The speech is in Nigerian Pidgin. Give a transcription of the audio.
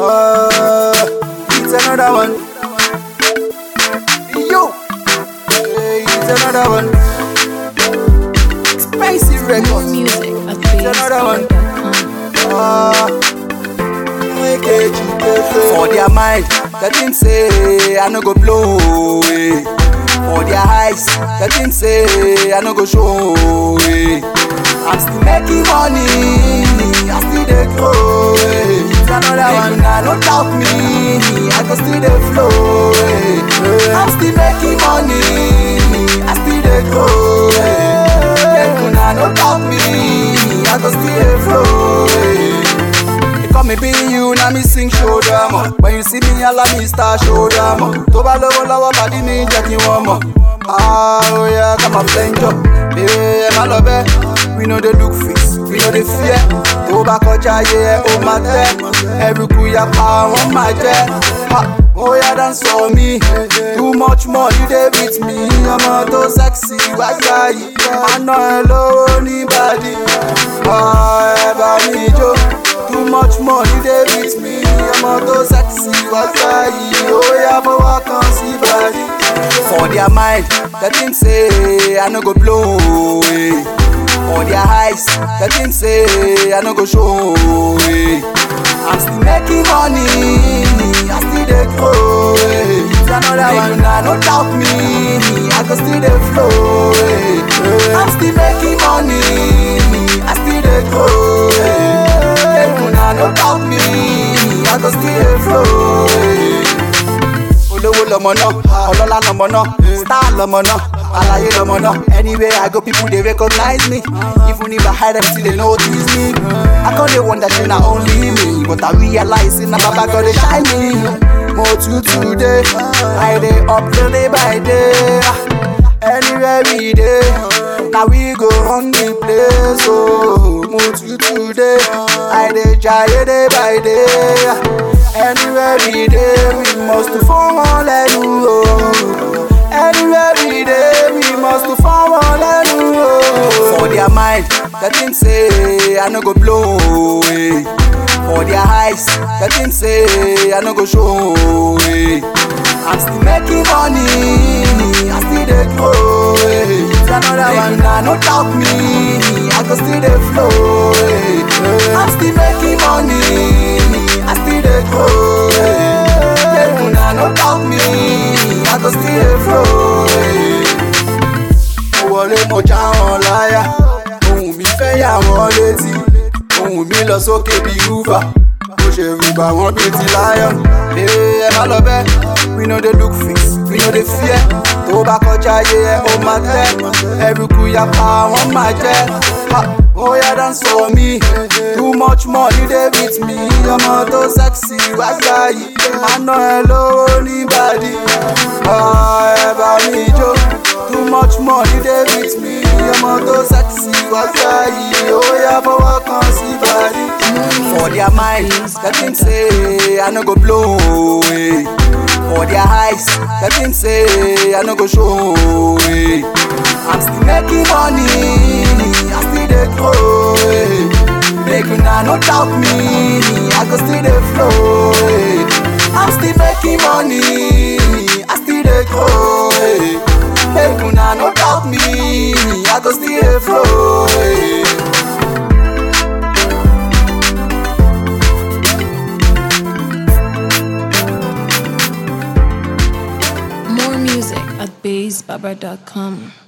Oh, it's another one. Yo, hey, it's another one. Spicy More records. music at another one. BassBoy.com. Ah, For their mind, the thing say I no go blow away. For their eyes, the thing say I no go show away. I'm still making money, I still dey grow. eh. It's another one, I no doubt me, I go still dey flow. eh. I'm still making money, I still dey grow. eh. Make una no doubt me, I go still dey flow. eh. They call me be you, now me sing show them up. When you see me, allow me start show them up. Tó bá lówó lọ́wọ́ pàdé mi jẹ́ kí wọ́n mọ̀. Ah, oh yeah, come on, flange up. Baby, ẹ má lọ bẹ́. We no dey look face, we no dey fear. Tó bá kọjá ayé ẹ, ó máa tẹ́. Ẹrùkù yapa, wọ́n máa jẹ́. Ha, Oh yeah, dance for me. Too much money dey with me. Ọmọ tó sexy wá gbá yìí. Àná ẹ lówó ní bàdí. Ah, ẹ bá mi jó. Too much money dey with me. Ọmọ tó sexy wá gbá yìí. Ó yá fọwọ́ kan sí bàdí. For their mind, the thing say I no go blow away. For their eyes, the thing say I no go show away. I'm still making money, I still dey grow. eh. It's another one, na no doubt me, I go still dey flow. eh. I'm still making money, I still dey grow. eh. Make una no doubt me, I go still dey flow. eh. olówó lọmọ náà ọlọ́lá lọmọ náà star lọmọ náà alaye lọmọ náà anywhere i go people dey recognize me even if i hide them still dey notice me i con dey wonder say na only me but i realize say na baba god dey shine me mo tutu dey i dey up day by day anywhere we dey na we go run the place oh mo tutu dey i dey jaye day by day. Anywhere we dey, we must fún wọn lẹ́nu o. Anywhere we dey, we must fún wọn lẹ́nu o. For their mind, the thing say I no go blow away. For their eyes, the thing say I no go show away. I'm still making money, I still dey grow. eh. It's another one, na no doubt me, I go still dey flow. eh. I'm still making money, I still dey grow. eh. Make una no doubt me, I go still dey flow. eh. Mo wọlé mo já wọn láyà, ohùn mi fẹ́ yà wọ́n létí, ohùn mi lọ sókè bí rúfà. Mo ṣe rúbà wọ́n bíi ti lion. Ee ẹ má lọ bẹ́, we no dey look face, we no dey fear. Tó bá kọjá ayé ẹ, ó máa tẹ́. Ẹrùkù yapa, wọ́n máa jẹ́. Ha, Ó yá dance for me, too much money dey with me. Ọmọ tó sexy wá gbá yìí, àná ẹ lówó ní bàdí. Ah, Ẹ bá mi jó, too much money dey with me. Ọmọ tó sexy wá gbá yìí, ó yá fọwọ́ kan sí bàdí. For their minds, the thing say I no go blow away. For their eyes, the thing say I no go show away. I'm still making money, I still dey grow. eh. Make una no doubt me, I go still dey flow. eh. I'm still making money, I still dey grow. eh. Make una no doubt me, I go still dey flow. eh. More music at BassBaba.com.